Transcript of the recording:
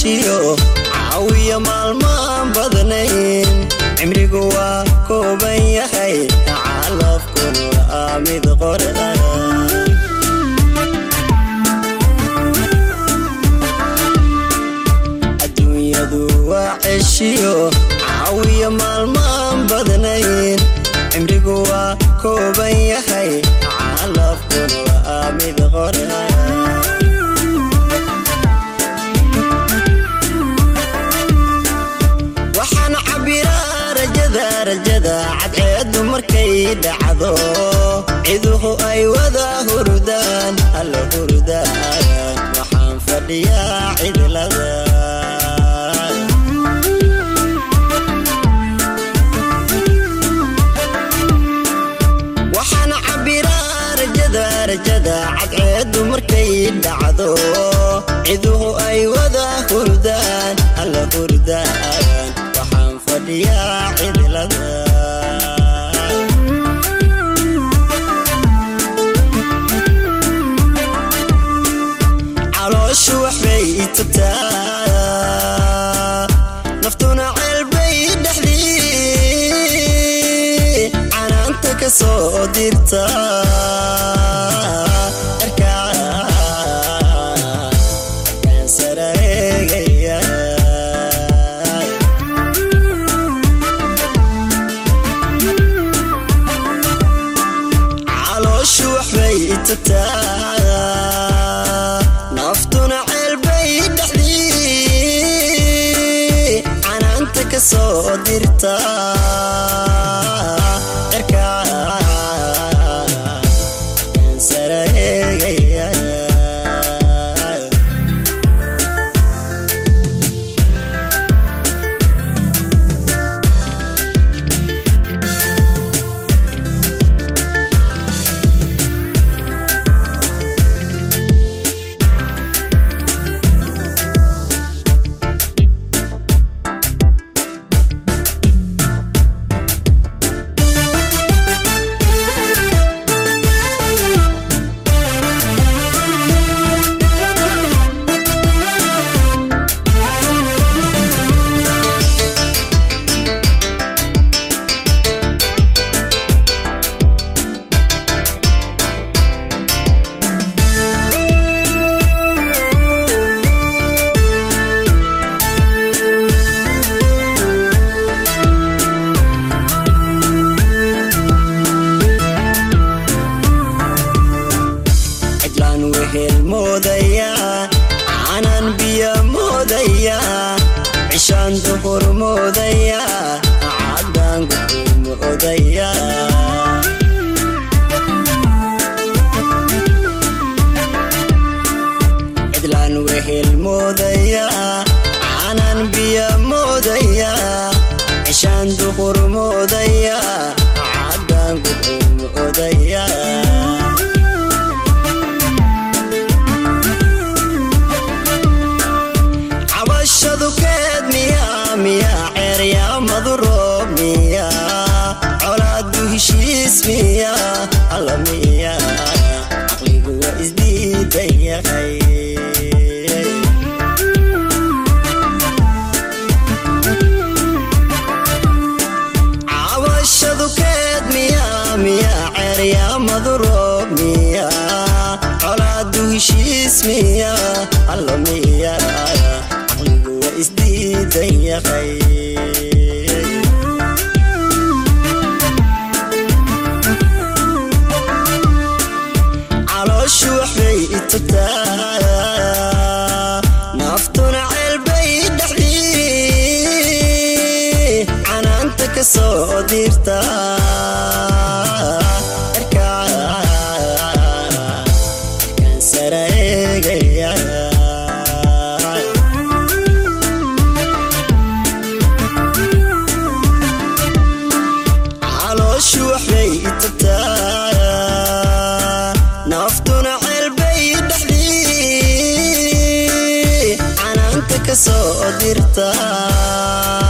ceshiyo caawiya maalmaan badnayn cimrigu waa kooban yahay calafkunu waa mid qorda adduunyadu waa ceshiyo caawiya maalmaan badnayn cimrigu waa kooban yahay calafkunu waa mid qorda waxaan cabbiraa rajada rajada cadceeddu markay dhacdo ciduhu ay wada hurdaan alla hurdaan waxaan fadhiyaa cidlada waxaan cabbiraa rajada rajada cadceeddu markay dhacdo ciduhu ay wada hurdaan alla hurdaan waxaan fadhiyaa cidlada calooshu waxbay tagtaa naftuna ceelbay dhexdii canaanta ka soo dirta erkaan saraegaya calooshu waxbay tagtaa naftuna ceelbay dhexdii canaanta ka soo dirta erkaan saraegaya cidlaan wehel moodaya canan biyo moodaya cishaan duhur moodaya caddaan gudur moodaya cidlaan wehel moodaya canan biyo moodaya cishaan duhur moodaya caddaan gudur moodaya cabashadu keed miyaa miyaa ceeryaamadu roob miyaa colaadu heshiis miyaa alla miyaa caqligu waa isdiidan yahay cabashadu keed miyaa miyaa ceeryaamadu roob miyaa colaadu heshiis miyaa alla miyaa caqligu waa isdiidan yahay calooshu waxbay itagtaa naftuna ceelbay dhexdii canaanta ka soo dirta erkaan saraegaya calooshu waxbay itagtaa naftuna ceelbay dhexdii canaanta ka soo dirta